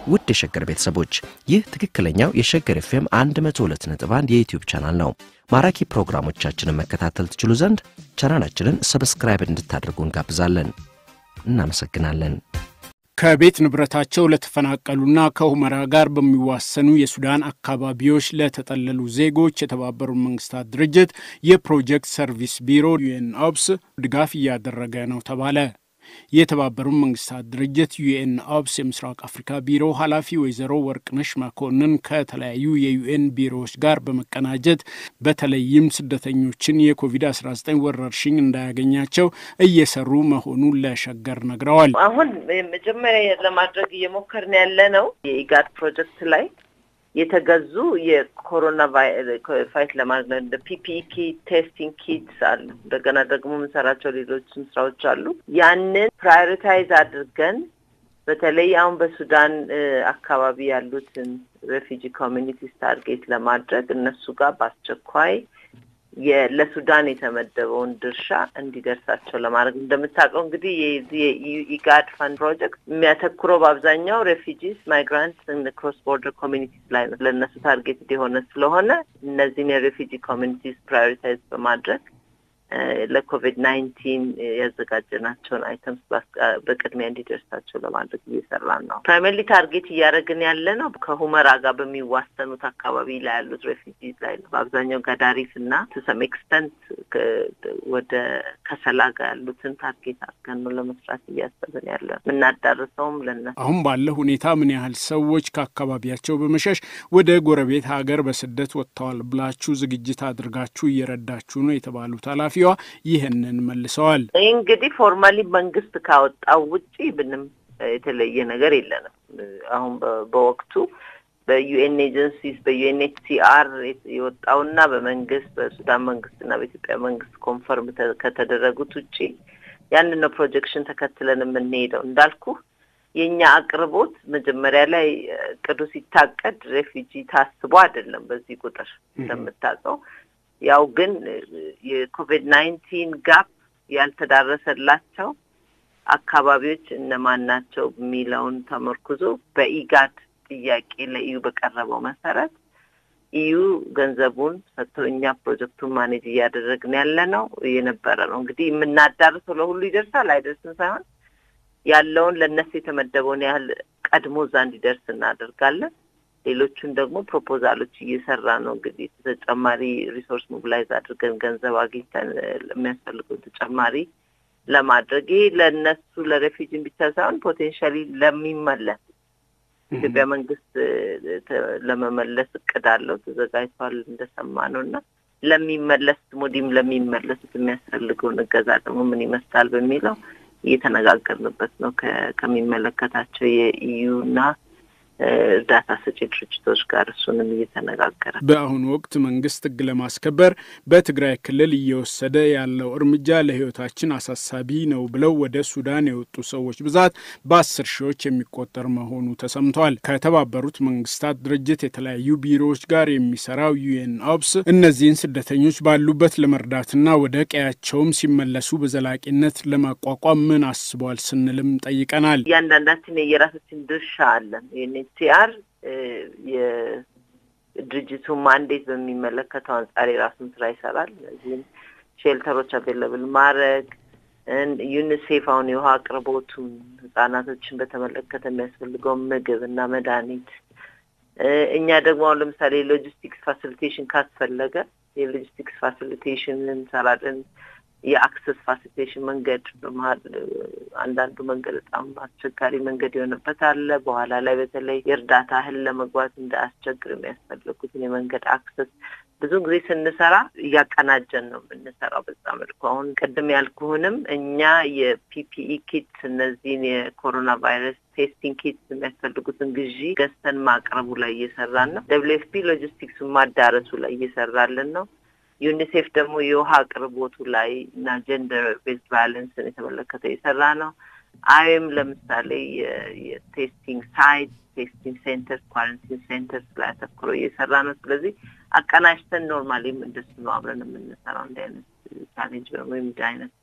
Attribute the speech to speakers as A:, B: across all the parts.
A: ውድ የሸገር ቤተሰቦች ይህ ትክክለኛው የሸገር ኤፍኤም 102.1 የዩትዩብ ቻናል ነው። ማራኪ ፕሮግራሞቻችንን መከታተል ትችሉ ዘንድ ቻናላችንን ሰብስክራይብ እንድታደርጉ እንጋብዛለን። እናመሰግናለን።
B: ከቤት ንብረታቸው ለተፈናቀሉና ከሁመራ ጋር በሚዋሰኑ የሱዳን አካባቢዎች ለተጠለሉ ዜጎች የተባበሩት መንግስታት ድርጅት የፕሮጀክት ሰርቪስ ቢሮ ዩኤን ኦፕስ ድጋፍ እያደረገ ነው ተባለ። የተባበሩት መንግስታት ድርጅት ዩኤን ኦፕስ የምስራቅ አፍሪካ ቢሮ ኃላፊ ወይዘሮ ወርቅነሽ መኮንን ከተለያዩ የዩኤን ቢሮዎች ጋር በመቀናጀት በተለይም ስደተኞችን የኮቪድ-19 ወረርሽኝ እንዳያገኛቸው እየሰሩ መሆኑን ለሸገር ነግረዋል።
C: አሁን መጀመሪያ ለማድረግ እየሞከርን ያለ ነው የኢጋድ ፕሮጀክት ላይ የተገዙ የኮሮና ፋይት ለማድረግ እንደ ፒፒኢ ኪት፣ ቴስቲንግ ኪትስ አሉ። እንደገና ደግሞ የምንሰራቸው ሌሎችም ስራዎች አሉ። ያንን ፕራዮሪታይዝ አድርገን በተለይ አሁን በሱዳን አካባቢ ያሉትን ሬፊጂ ኮሚኒቲስ ታርጌት ለማድረግ እነሱ ጋር በአስቸኳይ ለሱዳን የተመደበውን ድርሻ እንዲደርሳቸው ለማድረግ እንደምታውቀው እንግዲህ የኢጋድ ፈንድ ፕሮጀክት የሚያተኩረው በአብዛኛው ሬፊጂስ ማይግራንት ክሮስ ቦርደር ኮሚኒቲስ ላይ ነው። ለእነሱ ታርጌት የሆነ ስለሆነ እነዚህን የሬፊጂ ኮሚኒቲስ ፕራዮሪታይዝ በማድረግ ለኮቪድ ናይንቲን ያዘጋጀናቸውን አይተምስ በቅድሚያ እንዲደርሳቸው ለማድረግ እየሰራን ነው። ፕራይመርሊ ታርጌት እያደረግን ያለ ነው ከሁመራ ጋር በሚዋሰኑት አካባቢ ላይ ያሉት ሬፊጂዝ ላይ ነው። በአብዛኛው ጋዳሪፍ እና ቱሰም ኤክስተንት ወደ ከሰላ ጋር ያሉትን ታርጌት አድርገን ነው ለመስራት እያሰብን ያለ ነው። የምናዳርሰውም ለነሱ
B: አሁን ባለ ሁኔታ ምን ያህል ሰዎች ከአካባቢያቸው በመሸሽ ወደ ጎረቤት ሀገር በስደት ወጥተዋል ብላችሁ ዝግጅት አድርጋችሁ እየረዳችሁ ነው የተባሉት ኃላፊ ይህንን መልሰዋል።
C: ይህ እንግዲህ ፎርማሊ መንግስት ካወጣው ውጪ ምንም የተለየ ነገር የለንም። አሁን በወቅቱ በዩኤን ኤጀንሲስ በዩኤንኤችሲአር የወጣውና በመንግስት በሱዳን መንግስትና በኢትዮጵያ መንግስት ኮንፈርም ከተደረጉት ውጪ ያንን ነው ፕሮጀክሽን ተከትለን የምንሄደው። እንዳልኩ የእኛ አቅርቦት መጀመሪያ ላይ እቅዱ ሲታቀድ ሬፊጂ ታስቦ አይደለም። በዚህ ቁጥር እንደምታውቀው ያው ግን የኮቪድ ናይንቲን ጋፕ ያልተዳረሰላቸው አካባቢዎች እነማን ናቸው የሚለውን ተመርኩዞ በኢጋድ ጥያቄ ለኢዩ በቀረበው መሰረት ኢዩ ገንዘቡን ሰጥቶ እኛ ፕሮጀክቱን ማኔጅ እያደረግን ያለ ነው የነበረ ነው። እንግዲህ የምናዳርሰው ለሁሉ ይደርሳል አይደርስም ሳይሆን ያለውን ለእነሱ የተመደበውን ያህል ቀድሞ እዛ እንዲደርስ እናደርጋለን። ሌሎቹን ደግሞ ፕሮፖዛሎች እየሰራ ነው። እንግዲህ ተጨማሪ ሪሶርስ ሞቢላይዝ አድርገን ገንዘብ አግኝተን የሚያስፈልገው ተጨማሪ ለማድረግ ይሄ ለእነሱ ለሬፊጂን ብቻ ሳይሆን ፖቴንሻሊ ለሚመለስ ኢትዮጵያ መንግስት ለመመለስ እቅድ አለው ተዘጋጅቷል እንደሰማ ነው እና ለሚመለስ ሞዲም ለሚመለሱት የሚያስፈልገውን እገዛ ደግሞ ምን ይመስላል በሚለው እየተነጋገርንበት ነው ከሚመለከታቸው የኢዩ እና እርዳታ ሰጪ ድርጅቶች ጋር እሱንም እየተነጋገረ
B: በአሁኑ ወቅት መንግስት ሕግ ለማስከበር በትግራይ ክልል እየወሰደ ያለው እርምጃ ለሕይወታችን አሳሳቢ ነው ብለው ወደ ሱዳን የወጡ ሰዎች ብዛት በአስር ሺዎች የሚቆጠር መሆኑ ተሰምቷል። ከተባበሩት መንግስታት ድርጅት የተለያዩ ቢሮዎች ጋር የሚሰራው ዩኤን ኦፕስ እነዚህን ስደተኞች ባሉበት ለመርዳትና ወደ ቀያቸውም ሲመለሱ በዘላቂነት ለማቋቋም ምን አስቧል ስንልም ጠይቀናል።
C: እያንዳንዳችን የየራሳችን ድርሻ አለን። ሲአር የድርጅቱ ማንዴት በሚመለከተው አንጻር የራሱን ስራ ይሰራል። እነዚህም ሼልተሮች አቬለብል ማድረግ፣ ዩኒሴፍ አሁን የውሃ አቅርቦቱን ህጻናቶችን በተመለከተ የሚያስፈልገውን ምግብ እና መድኃኒት፣ እኛ ደግሞ አሁን ለምሳሌ የሎጂስቲክስ ፋሲሊቴሽን ካስፈለገ የሎጂስቲክስ ፋሲሊቴሽን እንሰራለን። የአክሰስ ፋሲሊቴሽን መንገድ በመሀል አንዳንዱ መንገድ በጣም አስቸጋሪ መንገድ የሆነበት አለ። በኋላ ላይ በተለይ የእርዳታ እህል ለመግባት እንዳያስቸግር የሚያስፈልጉትን የመንገድ አክሰስ ብዙ ጊዜ ስንሰራ እያቀናጀን ነው የምንሰራው። በዛ መልኩ አሁን ቅድም ያልኩህንም እኛ የፒፒኢ ኪት እነዚህን የኮሮና ቫይረስ ቴስቲንግ ኪት የሚያስፈልጉትን ግዢ ገዝተን ማቅረቡ ላይ እየሰራን ነው። ደብሊው ኤፍ ፒ ሎጂስቲክሱን ማዳረሱ ላይ እየሰራልን ነው። ዩኒሴፍ ደግሞ የውሃ አቅርቦቱ ላይ እና ጀንደር ቤዝድ ቫዮለንስን የተመለከተ የሰራ ነው። አይም ለምሳሌ የቴስቲንግ ሳይት፣ ቴስቲንግ ሴንተር፣ ኳረንቲን ሴንተርስ ላይ አተኩሮ እየሰራ ነው። ስለዚህ አቀናጅተን ኖርማሊም እንደሱ ነው አብረን የምንሰራው። እንዲህ አይነት ቻሌንጅ ወይም እንዲህ አይነት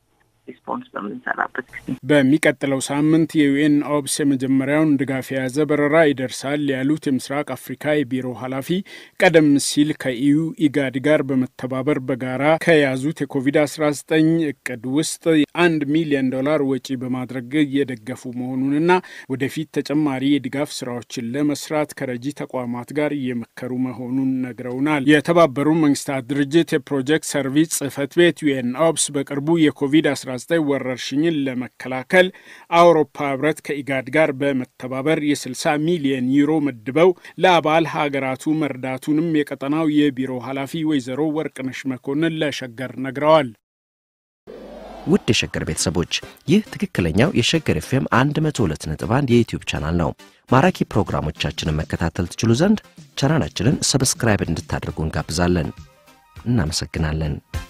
C: ሪስፖንስ በምንሰራበት ጊዜ
B: በሚቀጥለው ሳምንት የዩኤን ኦብስ የመጀመሪያውን ድጋፍ የያዘ በረራ ይደርሳል ያሉት የምስራቅ አፍሪካ የቢሮ ኃላፊ ቀደም ሲል ከኢዩ ኢጋድ ጋር በመተባበር በጋራ ከያዙት የኮቪድ-19 እቅድ ውስጥ አንድ ሚሊዮን ዶላር ወጪ በማድረግ እየደገፉ መሆኑንና ወደፊት ተጨማሪ የድጋፍ ስራዎችን ለመስራት ከረጂ ተቋማት ጋር እየመከሩ መሆኑን ነግረውናል። የተባበሩ መንግስታት ድርጅት የፕሮጀክት ሰርቪስ ጽህፈት ቤት ዩኤን ኦብስ በቅርቡ የኮቪድ-19 ወረርሽኝን ለመከላከል አውሮፓ ህብረት ከኢጋድ ጋር በመተባበር የ60 ሚሊዮን ዩሮ መድበው ለአባል ሀገራቱ መርዳቱንም የቀጠናው የቢሮ ኃላፊ ወይዘሮ ወርቅነሽ መኮንን ለሸገር ነግረዋል።
A: ውድ የሸገር ቤተሰቦች ይህ ትክክለኛው የሸገር ኤፍኤም 102.1 የዩትዩብ ቻናል ነው። ማራኪ ፕሮግራሞቻችንን መከታተል ትችሉ ዘንድ ቻናላችንን ሰብስክራይብ እንድታደርጉ እንጋብዛለን። እናመሰግናለን።